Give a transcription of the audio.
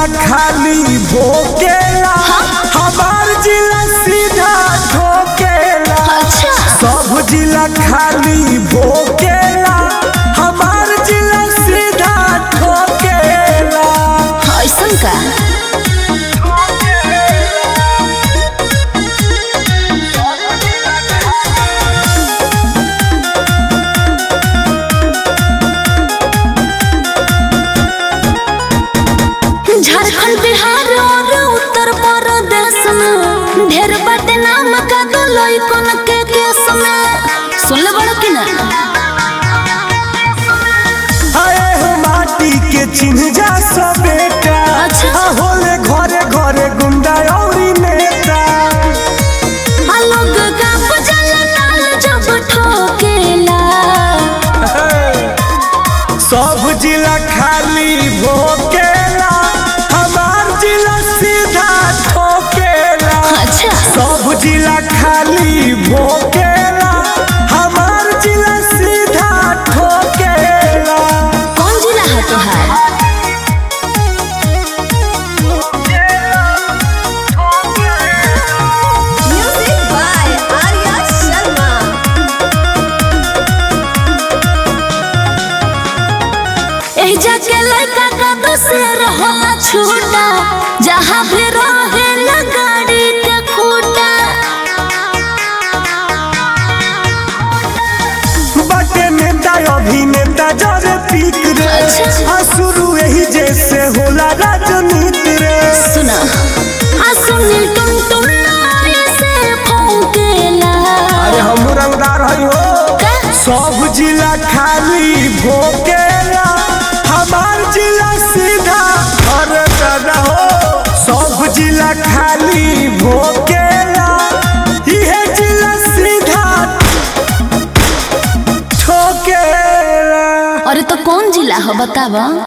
खाली भोकेला हमार जिला सीधा ठोकेला अच्छा सब जिला खाली भोकेला हमार जिला सीधा ठोकेला ऐसन का झारखंड बिहार और उत्तर प्रदेश में ढेर बाटे नाम का दो लइकन के केस में सुन ले बड़ा कि ना आए हो माटी के चिन्ह जा सब बेटा अच्छा। आ होले घरे घरे गुंडा औरी नेता आ लोग का बजल ताल जब ठोकेला सब जिला खाली भोकेला हमार जिला सीधा ठोकेला अच्छा सब जिला खाली भोकेला हमार जिला सीधा ठोकेला कौन जिला है तोहार Music by Arya Sharma. एही जाके लड़का का दूसर होला छूटा जहाँ भी रहे गाड़ी के खूटा बटे नेता अभिनेता जरे पीक रे अच्छा। आ शुरू यही जैसे होला राजनीति रे सुना आ सुनील टुन टुन से फौकेला अरे हम रंगदार हई हो का? सब जिला खाली भोकेला हमार जिला सीधा घर दादा हो सब जिला खाली भोकेला इहे जिला सीधा ठोकेला अरे तो कौन जिला हो बतावा